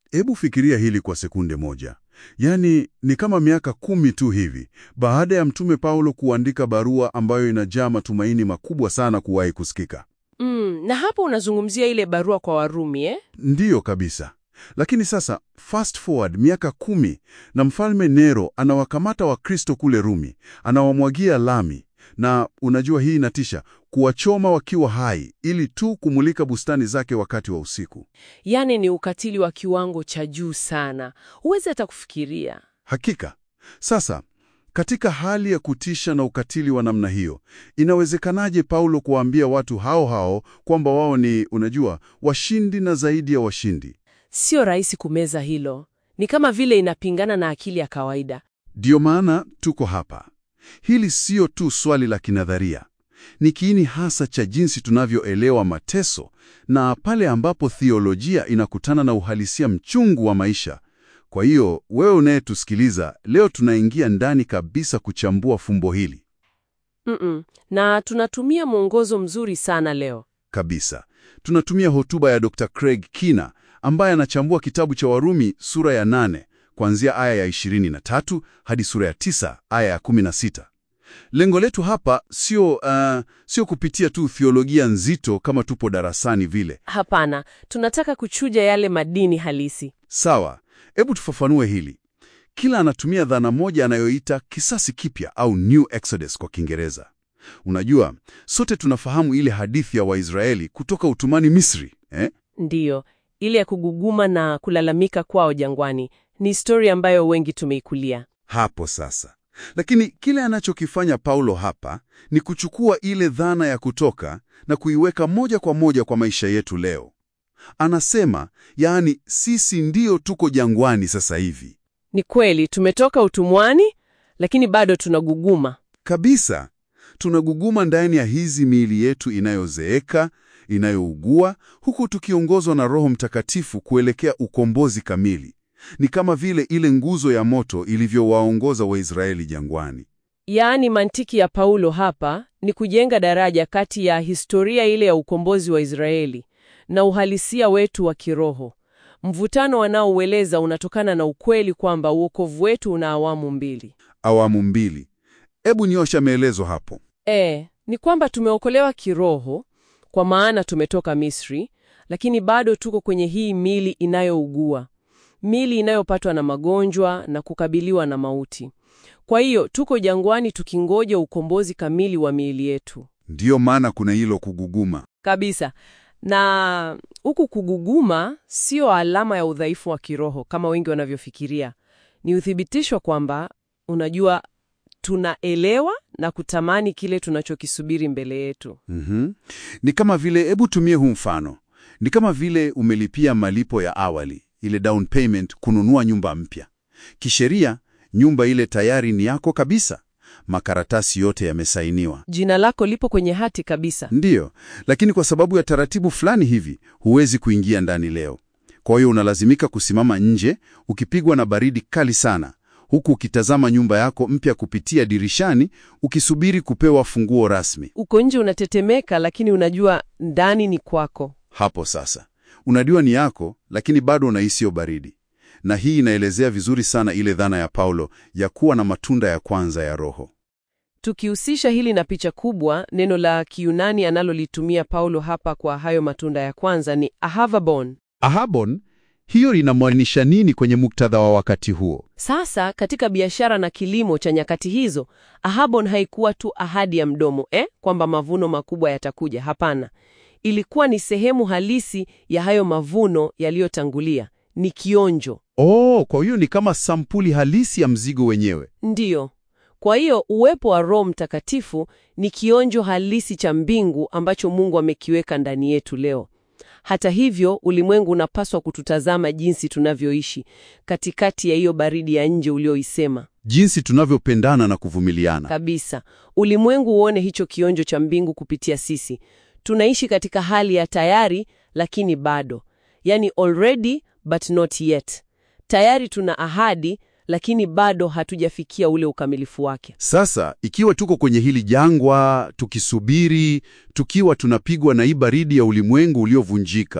Hebu fikiria hili kwa sekunde moja. Yaani ni kama miaka kumi tu hivi baada ya Mtume Paulo kuandika barua ambayo inajaa matumaini makubwa sana kuwahi kusikika. Mm, na hapo unazungumzia ile barua kwa Warumi eh? Ndiyo kabisa. Lakini sasa fast forward miaka kumi na mfalme Nero anawakamata Wakristo kule Rumi, anawamwagia lami, na unajua hii inatisha, kuwachoma wakiwa hai ili tu kumulika bustani zake wakati wa usiku. Yaani ni ukatili wa kiwango cha juu sana, huwezi hata kufikiria. Hakika. Sasa katika hali ya kutisha na ukatili wa namna hiyo, inawezekanaje Paulo kuwaambia watu hao hao kwamba wao ni, unajua, washindi na zaidi ya washindi? Sio rahisi kumeza hilo, ni kama vile inapingana na akili ya kawaida. Ndiyo maana tuko hapa. Hili sio tu swali la kinadharia, ni kiini hasa cha jinsi tunavyoelewa mateso na pale ambapo theolojia inakutana na uhalisia mchungu wa maisha. Kwa hiyo wewe unayetusikiliza leo, tunaingia ndani kabisa kuchambua fumbo hili Mm-mm. Na tunatumia mwongozo mzuri sana leo. kabisa. Tunatumia hotuba ya Dr. Craig Kina ambaye anachambua kitabu cha Warumi sura ya 8 kuanzia aya ya 23 hadi sura ya 9 aya ya 16. Lengo letu hapa sio uh, sio kupitia tu theolojia nzito kama tupo darasani vile. Hapana, tunataka kuchuja yale madini halisi. Sawa, hebu tufafanue hili. Kila anatumia dhana moja anayoita kisasi kipya au New Exodus kwa Kiingereza. Unajua, sote tunafahamu ile hadithi ya Waisraeli kutoka utumani Misri, eh? Ndiyo, ile ya kuguguma na kulalamika kwao jangwani ni historia ambayo wengi tumeikulia. Hapo sasa. Lakini kile anachokifanya Paulo hapa ni kuchukua ile dhana ya kutoka na kuiweka moja kwa moja kwa maisha yetu leo. Anasema, yaani sisi ndio tuko jangwani sasa hivi. Ni kweli tumetoka utumwani, lakini bado tunaguguma. Kabisa. Tunaguguma ndani ya hizi miili yetu inayozeeka, inayougua, huku tukiongozwa na Roho Mtakatifu kuelekea ukombozi kamili. Ni kama vile ile nguzo ya moto ilivyowaongoza Waisraeli jangwani. Yaani mantiki ya Paulo hapa ni kujenga daraja kati ya historia ile ya ukombozi wa Israeli na uhalisia wetu wa kiroho. Mvutano wanaoueleza unatokana na ukweli kwamba uokovu wetu una awamu mbili. Awamu mbili. Ebu nyosha maelezo hapo. E, ni kwamba tumeokolewa kiroho kwa maana tumetoka Misri, lakini bado tuko kwenye hii mili inayougua, mili inayopatwa na magonjwa na kukabiliwa na mauti. Kwa hiyo tuko jangwani tukingoja ukombozi kamili wa miili yetu Ndiyo maana kuna hilo kuguguma. kabisa. Na huku kuguguma sio alama ya udhaifu wa kiroho kama wengi wanavyofikiria. Ni uthibitisho kwamba, unajua, tunaelewa na kutamani kile tunachokisubiri mbele yetu. Mhm. Ni kama vile, hebu tumie huu mfano. Ni kama vile umelipia malipo ya awali, ile down payment, kununua nyumba mpya. Kisheria, nyumba ile tayari ni yako kabisa, makaratasi yote yamesainiwa. Jina lako lipo kwenye hati kabisa. Ndiyo, lakini kwa sababu ya taratibu fulani hivi huwezi kuingia ndani leo. Kwa hiyo unalazimika kusimama nje ukipigwa na baridi kali sana, huku ukitazama nyumba yako mpya kupitia dirishani, ukisubiri kupewa funguo rasmi. Uko nje unatetemeka, lakini unajua ndani ni kwako. Hapo sasa unajua ni yako, lakini bado unahisi hiyo baridi. Na hii inaelezea vizuri sana ile dhana ya Paulo ya kuwa na matunda ya kwanza ya Roho. Tukihusisha hili na picha kubwa, neno la Kiyunani analolitumia Paulo hapa kwa hayo matunda ya kwanza ni ahavabon. Ahabon, hiyo inamaanisha nini kwenye muktadha wa wakati huo? Sasa katika biashara na kilimo cha nyakati hizo, ahabon haikuwa tu ahadi ya mdomo eh, kwamba mavuno makubwa yatakuja. Hapana, ilikuwa ni sehemu halisi ya hayo mavuno yaliyotangulia, ni kionjo. Oh, kwa hiyo ni kama sampuli halisi ya mzigo wenyewe. Ndiyo. Kwa hiyo uwepo wa Roho Mtakatifu ni kionjo halisi cha mbingu ambacho Mungu amekiweka ndani yetu leo. Hata hivyo, ulimwengu unapaswa kututazama jinsi tunavyoishi katikati ya hiyo baridi ya nje ulioisema. Jinsi tunavyopendana na kuvumiliana. Kabisa. Ulimwengu uone hicho kionjo cha mbingu kupitia sisi. Tunaishi katika hali ya tayari lakini bado. Yaani already but not yet. Tayari tuna ahadi lakini bado hatujafikia ule ukamilifu wake. Sasa, ikiwa tuko kwenye hili jangwa, tukisubiri, tukiwa tunapigwa na hii baridi ya ulimwengu uliovunjika,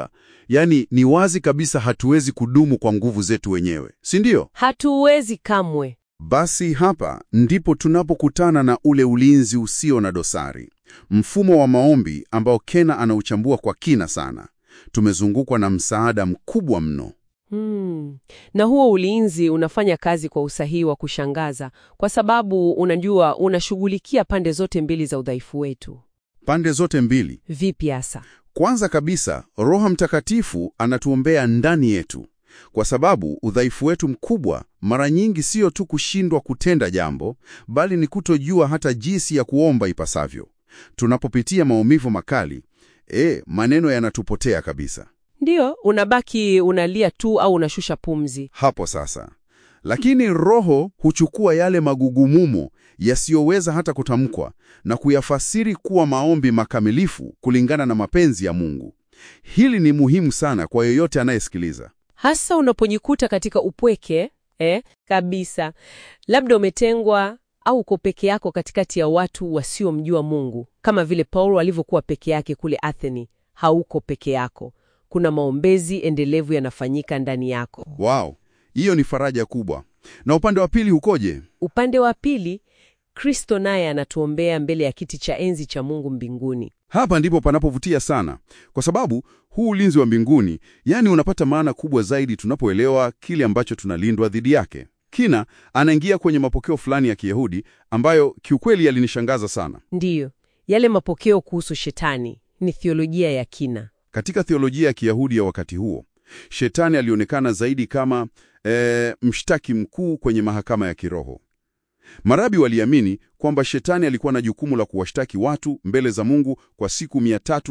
Yaani ni wazi kabisa hatuwezi kudumu kwa nguvu zetu wenyewe, si ndio? Hatuwezi kamwe. Basi hapa ndipo tunapokutana na ule ulinzi usio na dosari, mfumo wa maombi ambao Kena anauchambua kwa kina sana. Tumezungukwa na msaada mkubwa mno. Hmm. Na huo ulinzi unafanya kazi kwa usahihi wa kushangaza, kwa sababu unajua, unashughulikia pande zote mbili za udhaifu wetu. Pande zote mbili. Vipi hasa? Kwanza kabisa, Roho Mtakatifu anatuombea ndani yetu, kwa sababu udhaifu wetu mkubwa mara nyingi sio tu kushindwa kutenda jambo, bali ni kutojua hata jinsi ya kuomba ipasavyo. Tunapopitia maumivu makali, e, maneno yanatupotea kabisa. Ndiyo, unabaki unalia tu au unashusha pumzi. Hapo sasa. Lakini Roho huchukua yale magugumumo yasiyoweza hata kutamkwa na kuyafasiri kuwa maombi makamilifu kulingana na mapenzi ya Mungu. Hili ni muhimu sana kwa yeyote anayesikiliza. Hasa unapojikuta katika upweke eh, kabisa, labda umetengwa au uko peke yako katikati ya watu wasiomjua Mungu, kama vile Paulo alivyokuwa peke yake kule Atheni. Hauko peke yako, kuna maombezi endelevu yanafanyika ndani yako. Wow, hiyo ni faraja kubwa. Na upande wa pili ukoje? Upande wa pili, Kristo naye anatuombea mbele ya kiti cha enzi cha Mungu mbinguni. Hapa ndipo panapovutia sana, kwa sababu huu ulinzi wa mbinguni, yaani unapata maana kubwa zaidi tunapoelewa kile ambacho tunalindwa dhidi yake. Kina anaingia kwenye mapokeo fulani ya Kiyahudi ambayo kiukweli yalinishangaza sana. Ndiyo, yale mapokeo kuhusu shetani ni thiolojia ya kina. Katika theolojia ya Kiyahudi ya wakati huo, shetani alionekana zaidi kama e, mshtaki mkuu kwenye mahakama ya kiroho. Marabi waliamini kwamba shetani alikuwa na jukumu la kuwashtaki watu mbele za Mungu kwa siku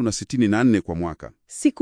364 kwa mwaka, Siku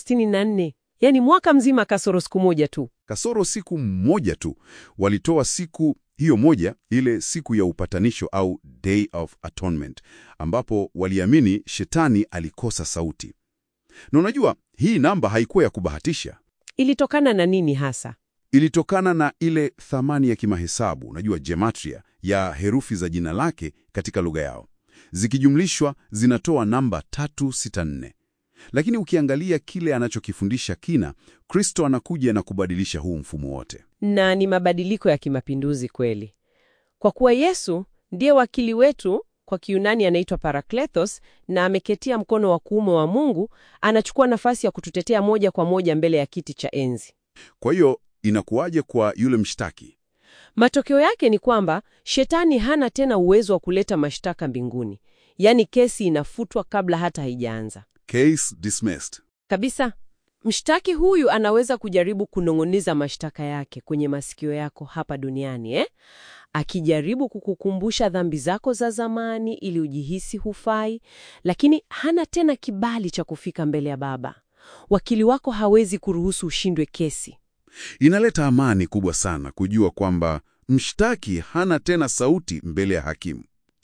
364 yani mwaka mzima kasoro siku moja tu. kasoro siku moja tu. Walitoa siku hiyo moja, ile siku ya upatanisho au Day of Atonement, ambapo waliamini shetani alikosa sauti. Na unajua hii namba haikuwa ya kubahatisha. Ilitokana na nini hasa? ilitokana na ile thamani ya kimahesabu, unajua gematria, ya herufi za jina lake katika lugha yao. Zikijumlishwa zinatoa namba 364. Lakini ukiangalia kile anachokifundisha Kina, Kristo anakuja na kubadilisha huu mfumo wote. Na ni mabadiliko ya kimapinduzi kweli, kwa kuwa Yesu ndiye wakili wetu. Kwa Kiyunani anaitwa Parakletos, na ameketia mkono wa kuume wa Mungu. Anachukua nafasi ya kututetea moja kwa moja mbele ya kiti cha enzi. Kwa hiyo inakuwaje kwa yule mshtaki? Matokeo yake ni kwamba shetani hana tena uwezo wa kuleta mashtaka mbinguni, yaani kesi inafutwa kabla hata haijaanza Case dismissed. kabisa. Mshtaki huyu anaweza kujaribu kunong'oniza mashtaka yake kwenye masikio yako hapa duniani eh? Akijaribu kukukumbusha dhambi zako za zamani ili ujihisi hufai, lakini hana tena kibali cha kufika mbele ya Baba. Wakili wako hawezi kuruhusu ushindwe kesi. Inaleta amani kubwa sana kujua kwamba mshtaki hana tena sauti mbele ya hakimu.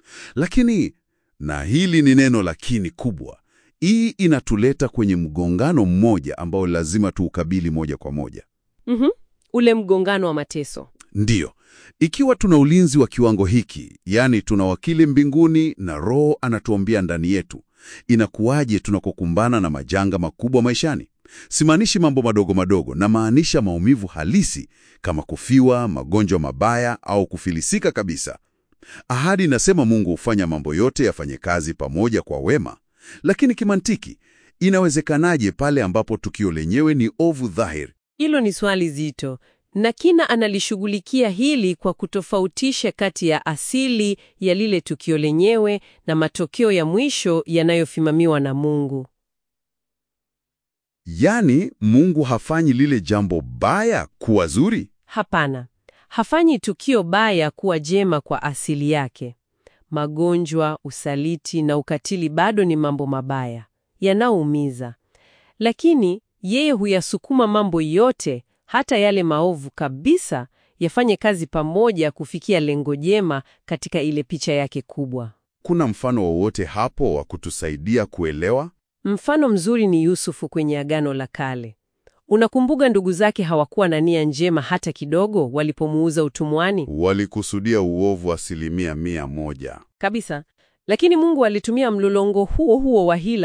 Lakini, na hili ni neno lakini kubwa, hii inatuleta kwenye mgongano mmoja ambao lazima tuukabili moja kwa moja. Mhm. Ule mgongano wa mateso. Ndiyo, ikiwa tuna ulinzi wa kiwango hiki, yaani tuna wakili mbinguni na Roho anatuombea ndani yetu, inakuwaje tunakokumbana na majanga makubwa maishani? Simaanishi mambo madogo madogo, na maanisha maumivu halisi kama kufiwa, magonjwa mabaya au kufilisika kabisa. Ahadi inasema Mungu hufanya mambo yote yafanye kazi pamoja kwa wema, lakini kimantiki, inawezekanaje pale ambapo tukio lenyewe ni ovu dhahiri? Hilo ni swali zito, na Kina analishughulikia hili kwa kutofautisha kati ya asili ya lile tukio lenyewe na matokeo ya mwisho yanayofimamiwa na Mungu. Yaani, Mungu hafanyi lile jambo baya kuwa zuri. Hapana, hafanyi tukio baya kuwa jema kwa asili yake. Magonjwa, usaliti na ukatili bado ni mambo mabaya yanaumiza, lakini yeye huyasukuma mambo yote, hata yale maovu kabisa, yafanye kazi pamoja kufikia lengo jema katika ile picha yake kubwa. Kuna mfano wowote hapo wa kutusaidia kuelewa? Mfano mzuri ni Yusufu kwenye Agano la Kale. Unakumbuka ndugu zake hawakuwa na nia njema hata kidogo walipomuuza utumwani? Walikusudia uovu asilimia mia moja. Kabisa. Lakini Mungu alitumia mlolongo huo huo wa hila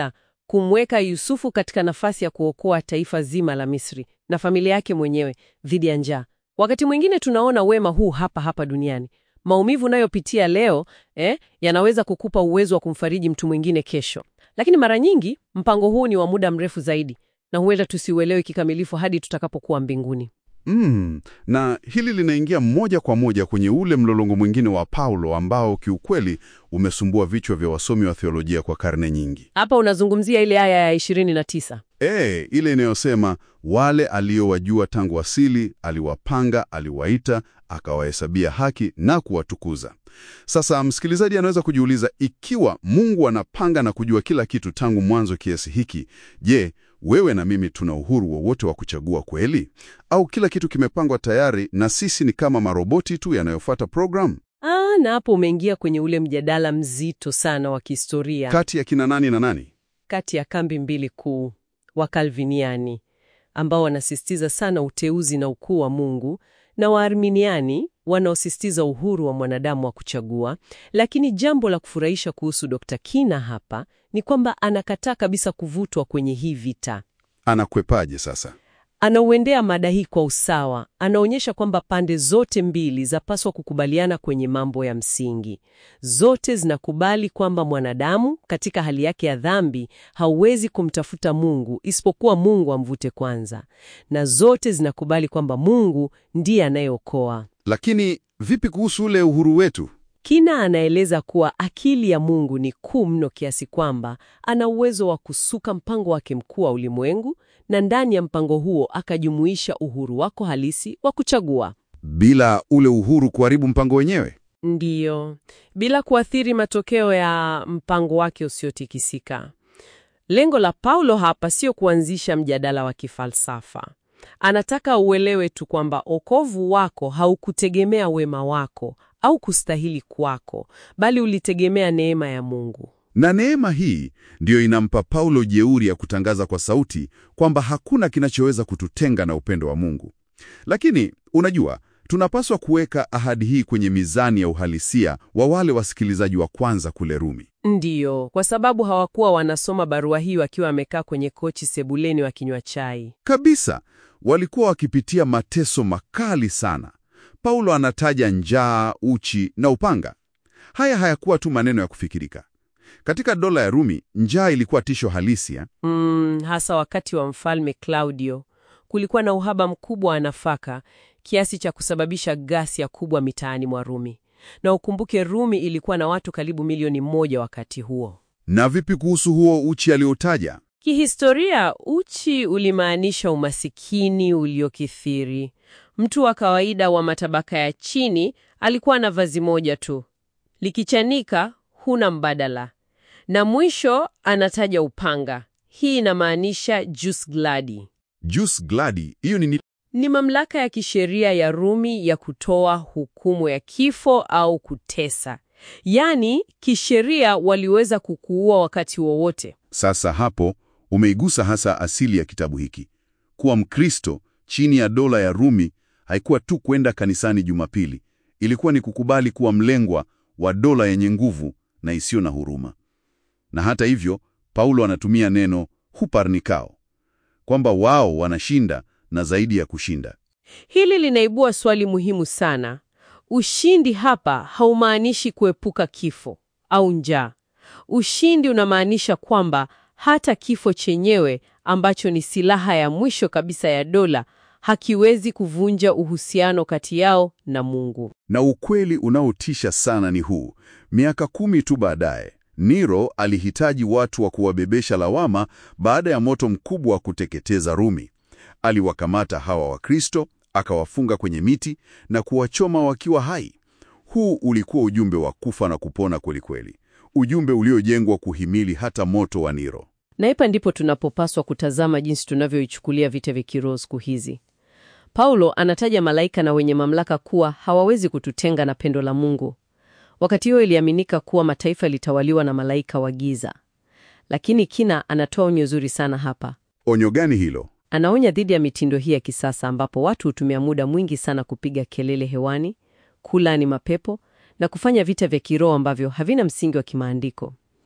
kumweka Yusufu katika nafasi ya kuokoa taifa zima la Misri na familia yake mwenyewe dhidi ya njaa. Wakati mwingine tunaona wema huu hapa hapa duniani. Maumivu unayopitia leo eh, yanaweza kukupa uwezo wa kumfariji mtu mwingine kesho, lakini mara nyingi mpango huu ni wa muda mrefu zaidi na huenda tusiuelewe kikamilifu hadi tutakapokuwa mbinguni. Mm, na hili linaingia moja kwa moja kwenye ule mlolongo mwingine wa Paulo ambao kiukweli umesumbua vichwa vya wasomi wa theolojia kwa karne nyingi. Hapa unazungumzia ile aya ya 29. E, ile inayosema wale aliowajua tangu asili aliwapanga, aliwaita, akawahesabia haki na kuwatukuza. Sasa msikilizaji anaweza kujiuliza, ikiwa Mungu anapanga na kujua kila kitu tangu mwanzo kiasi hiki, je, wewe na mimi tuna uhuru wowote wa kuchagua kweli? Au kila kitu kimepangwa tayari na sisi ni kama maroboti tu yanayofuata programu? Ah, na hapo umeingia kwenye ule mjadala mzito sana wa kihistoria Kati ya kina nani na nani? kati ya kambi mbili kuu wa Kalviniani ambao wanasisitiza sana uteuzi na ukuu wa Mungu na Waarminiani wanaosisitiza uhuru wa mwanadamu wa kuchagua. Lakini jambo la kufurahisha kuhusu Dr. Kina hapa ni kwamba anakataa kabisa kuvutwa kwenye hii vita. Anakwepaje sasa? Anauendea mada hii kwa usawa. Anaonyesha kwamba pande zote mbili zapaswa kukubaliana kwenye mambo ya msingi. Zote zinakubali kwamba mwanadamu katika hali yake ya dhambi hauwezi kumtafuta Mungu isipokuwa Mungu amvute kwanza, na zote zinakubali kwamba Mungu ndiye anayeokoa. Lakini vipi kuhusu ule uhuru wetu? Kina anaeleza kuwa akili ya Mungu ni kuu mno kiasi kwamba ana uwezo wa kusuka mpango wake mkuu wa ulimwengu na ndani ya mpango huo akajumuisha uhuru wako halisi wa kuchagua. Bila ule uhuru kuharibu mpango wenyewe? Ndiyo, bila kuathiri matokeo ya mpango wake usiotikisika. Lengo la Paulo hapa sio kuanzisha mjadala wa kifalsafa. Anataka uelewe tu kwamba okovu wako haukutegemea wema wako au kustahili kwako, bali ulitegemea neema ya Mungu. Na neema hii ndiyo inampa Paulo jeuri ya kutangaza kwa sauti kwamba hakuna kinachoweza kututenga na upendo wa Mungu. Lakini unajua, tunapaswa kuweka ahadi hii kwenye mizani ya uhalisia wa wale wasikilizaji wa kwanza kule Rumi. Ndiyo, kwa sababu hawakuwa wanasoma barua hii wakiwa wamekaa kwenye kochi sebuleni wakinywa chai. Kabisa, walikuwa wakipitia mateso makali sana. Paulo anataja njaa, uchi na upanga. Haya hayakuwa tu maneno ya kufikirika. Katika dola ya Rumi, njaa ilikuwa tisho halisi ya. Mm, hasa wakati wa mfalme Claudio kulikuwa na uhaba mkubwa wa nafaka kiasi cha kusababisha ghasia kubwa mitaani mwa Rumi. Na ukumbuke Rumi ilikuwa na watu karibu milioni moja wakati huo. Na vipi kuhusu huo uchi aliotaja? Kihistoria, uchi ulimaanisha umasikini uliokithiri. Mtu wa kawaida wa matabaka ya chini alikuwa na vazi moja tu, likichanika, huna mbadala. Na mwisho anataja upanga. Hii inamaanisha jus gladi. Jus gladi, hiyo ni Ni mamlaka ya kisheria ya Rumi ya kutoa hukumu ya kifo au kutesa. Yaani, kisheria waliweza kukuua wakati wowote. Sasa hapo umeigusa hasa asili ya kitabu hiki. Kuwa Mkristo chini ya dola ya Rumi haikuwa tu kwenda kanisani Jumapili, ilikuwa ni kukubali kuwa mlengwa wa dola yenye nguvu na isiyo na huruma. Na hata hivyo, Paulo anatumia neno huparnikao, kwamba wao wanashinda na zaidi ya kushinda. Hili linaibua swali muhimu sana. Ushindi hapa haumaanishi kuepuka kifo au njaa. Ushindi unamaanisha kwamba hata kifo chenyewe ambacho ni silaha ya mwisho kabisa ya dola hakiwezi kuvunja uhusiano kati yao na Mungu. Na ukweli unaotisha sana ni huu: miaka kumi tu baadaye, Nero alihitaji watu wa kuwabebesha lawama baada ya moto mkubwa wa kuteketeza Rumi. Aliwakamata hawa Wakristo, akawafunga kwenye miti na kuwachoma wakiwa hai. Huu ulikuwa ujumbe wa kufa na kupona kwelikweli, ujumbe uliojengwa kuhimili hata moto wa Nero. Na hapa ndipo tunapopaswa kutazama jinsi tunavyoichukulia vita vya kiroho siku hizi. Paulo anataja malaika na wenye mamlaka kuwa hawawezi kututenga na pendo la Mungu. Wakati huo iliaminika kuwa mataifa yalitawaliwa na malaika wa giza, lakini Kina anatoa onyo zuri sana hapa. Onyo gani hilo? Anaonya dhidi ya mitindo hii ya kisasa ambapo watu hutumia muda mwingi sana kupiga kelele hewani, kulaani mapepo na kufanya vita vya kiroho ambavyo havina msingi wa kimaandiko.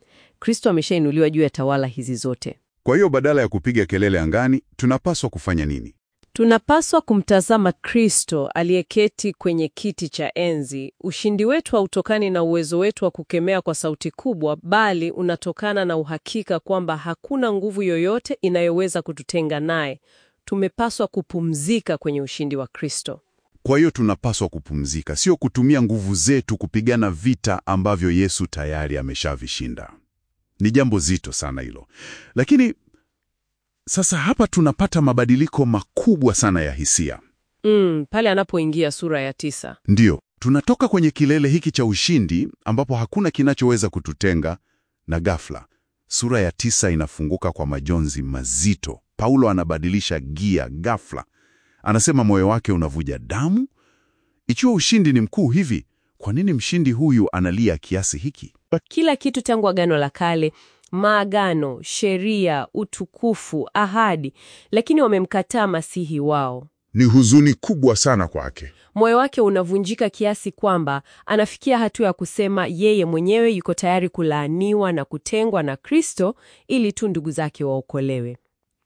Kristo ameshainuliwa juu ya tawala hizi zote. Kwa hiyo badala ya kupiga kelele angani, tunapaswa kufanya nini? Tunapaswa kumtazama Kristo aliyeketi kwenye kiti cha enzi. Ushindi wetu hautokani na uwezo wetu wa kukemea kwa sauti kubwa, bali unatokana na uhakika kwamba hakuna nguvu yoyote inayoweza kututenga naye. Tumepaswa kupumzika kwenye ushindi wa Kristo. Kwa hiyo tunapaswa kupumzika, sio kutumia nguvu zetu kupigana vita ambavyo Yesu tayari ameshavishinda. Ni jambo zito sana hilo, lakini sasa hapa tunapata mabadiliko makubwa sana ya hisia. Mm, pale anapoingia sura ya tisa. Ndiyo, tunatoka kwenye kilele hiki cha ushindi ambapo hakuna kinachoweza kututenga, na ghafla sura ya tisa inafunguka kwa majonzi mazito. Paulo anabadilisha gia ghafla, anasema moyo wake unavuja damu. Ikiwa ushindi ni mkuu hivi, kwa nini mshindi huyu analia kiasi hiki? Kila kitu tangu Agano la Kale, maagano, sheria, utukufu, ahadi, lakini wamemkataa Masihi wao. Ni huzuni kubwa sana kwake. Moyo wake unavunjika kiasi kwamba anafikia hatua ya kusema yeye mwenyewe yuko tayari kulaaniwa na kutengwa na Kristo ili tu ndugu zake waokolewe.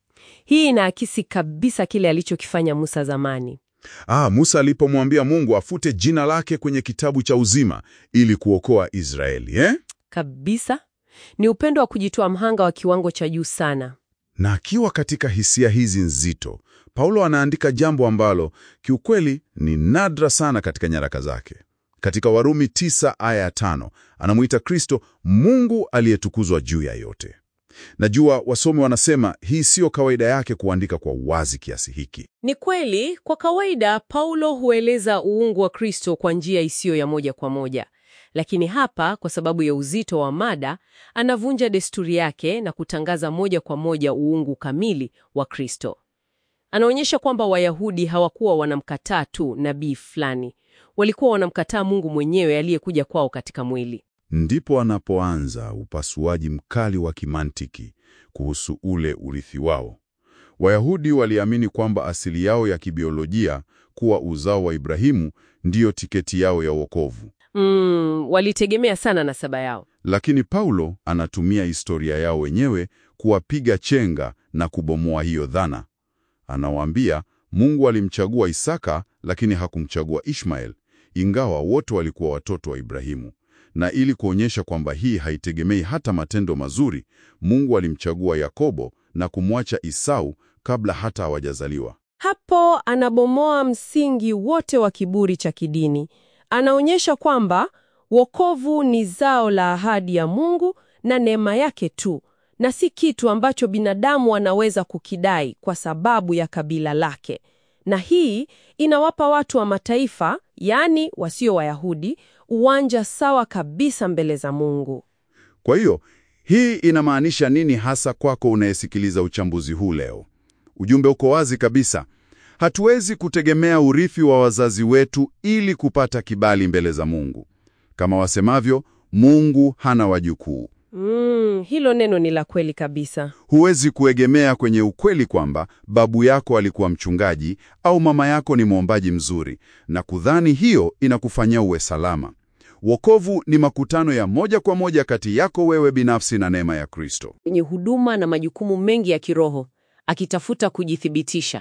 Hii inaakisi kabisa kile alichokifanya Musa zamani. Ah, Musa alipomwambia Mungu afute jina lake kwenye kitabu cha uzima ili kuokoa Israeli, eh? Kabisa. Ni upendo wa kujitoa mhanga wa kiwango cha juu sana. Na akiwa katika hisia hizi nzito, Paulo anaandika jambo ambalo kiukweli ni nadra sana katika nyaraka zake. Katika Warumi tisa aya ya tano anamuita Kristo Mungu aliyetukuzwa juu ya yote. Najua wasomi wanasema hii siyo kawaida yake kuandika kwa uwazi kiasi hiki. Ni kweli, kwa kawaida Paulo hueleza uungu wa Kristo kwa njia isiyo ya moja kwa moja. Lakini hapa kwa sababu ya uzito wa mada, anavunja desturi yake na kutangaza moja kwa moja uungu kamili wa Kristo. Anaonyesha kwamba Wayahudi hawakuwa wanamkataa tu nabii fulani, walikuwa wanamkataa Mungu mwenyewe aliyekuja kwao katika mwili. Ndipo anapoanza upasuaji mkali wa kimantiki kuhusu ule urithi wao. Wayahudi waliamini kwamba asili yao ya kibiolojia kuwa uzao wa Ibrahimu ndiyo tiketi yao ya wokovu. Mm, walitegemea sana nasaba yao. Lakini Paulo anatumia historia yao wenyewe kuwapiga chenga na kubomoa hiyo dhana. Anawaambia Mungu alimchagua Isaka lakini hakumchagua Ishmael, ingawa wote walikuwa watoto wa Ibrahimu. Na ili kuonyesha kwamba hii haitegemei hata matendo mazuri, Mungu alimchagua Yakobo na kumwacha Isau kabla hata hawajazaliwa. Hapo anabomoa msingi wote wa kiburi cha kidini. Anaonyesha kwamba wokovu ni zao la ahadi ya Mungu na neema yake tu, na si kitu ambacho binadamu anaweza kukidai kwa sababu ya kabila lake. Na hii inawapa watu wa mataifa, yaani wasio Wayahudi, uwanja sawa kabisa mbele za Mungu. Kwa hiyo hii inamaanisha nini hasa kwako unayesikiliza uchambuzi huu leo? Ujumbe uko wazi kabisa. Hatuwezi kutegemea urithi wa wazazi wetu ili kupata kibali mbele za Mungu. Kama wasemavyo, Mungu hana wajukuu. Mm, hilo neno ni la kweli kabisa. Huwezi kuegemea kwenye ukweli kwamba babu yako alikuwa mchungaji au mama yako ni mwombaji mzuri na kudhani hiyo inakufanya uwe salama. Wokovu ni makutano ya moja kwa moja kati yako wewe binafsi na neema ya Kristo. Yenye huduma na majukumu mengi ya kiroho, akitafuta kujithibitisha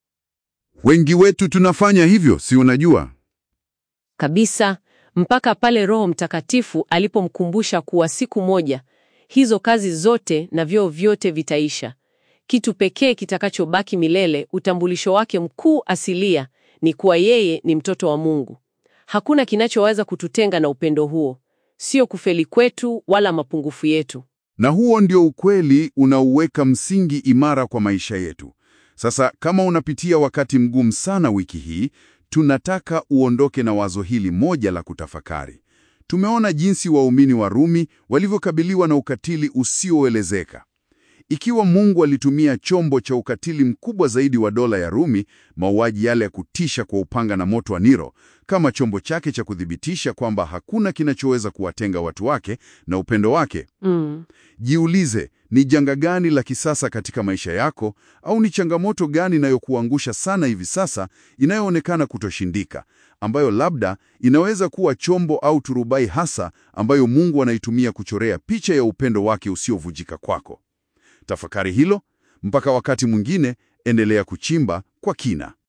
Wengi wetu tunafanya hivyo, si unajua? kabisa mpaka pale Roho Mtakatifu alipomkumbusha kuwa siku moja hizo kazi zote na vyeo vyote vitaisha. Kitu pekee kitakachobaki milele, utambulisho wake mkuu asilia, ni kuwa yeye ni mtoto wa Mungu. Hakuna kinachoweza kututenga na upendo huo, sio kufeli kwetu wala mapungufu yetu. Na huo ndio ukweli unaouweka msingi imara kwa maisha yetu. Sasa kama unapitia wakati mgumu sana wiki hii, tunataka uondoke na wazo hili moja la kutafakari. Tumeona jinsi waumini wa Rumi walivyokabiliwa na ukatili usioelezeka. Ikiwa Mungu alitumia chombo cha ukatili mkubwa zaidi wa dola ya Rumi, mauaji yale ya kutisha kwa upanga na moto wa Nero, kama chombo chake cha kuthibitisha kwamba hakuna kinachoweza kuwatenga watu wake na upendo wake, Mm. Jiulize, ni janga gani la kisasa katika maisha yako au ni changamoto gani inayokuangusha sana hivi sasa inayoonekana kutoshindika? ambayo labda inaweza kuwa chombo au turubai hasa ambayo Mungu anaitumia kuchorea picha ya upendo wake usiovunjika kwako. Tafakari hilo. Mpaka wakati mwingine, endelea kuchimba kwa kina.